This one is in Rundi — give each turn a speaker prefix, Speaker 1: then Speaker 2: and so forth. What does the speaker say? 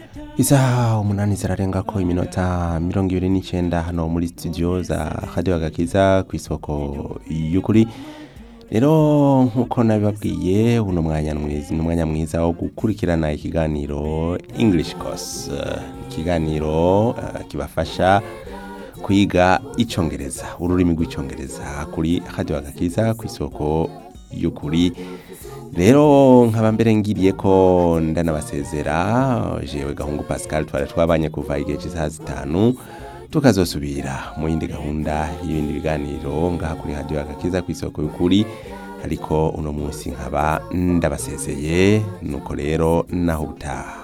Speaker 1: isaha umunani zirarenga ko iminota mirongo ibiri n'icyenda hano muri studio za radio agakiza ku isoko y'ukuri rero nk'uko nabibabwiye uno mwanya mwiza ni umwanya mwiza wo gukurikirana ikiganiro english course Eh, ikiganiro eh, kibafasha kwiga icyongereza ururimi rw'icyongereza kuri radio agakiza ku isoko y'ukuri rero nkaba mbere ngiriye ko ndanabasezera jewe gahungu pascal twari twabanye kuva igihe cy'isaha zitanu tukazosubira mu yindi gahunda y'ibindi biganiro ngaha kuri radio agakiza ku isoko y'ukuri ariko uno munsi nkaba ndabasezeye nuko rero naho utaha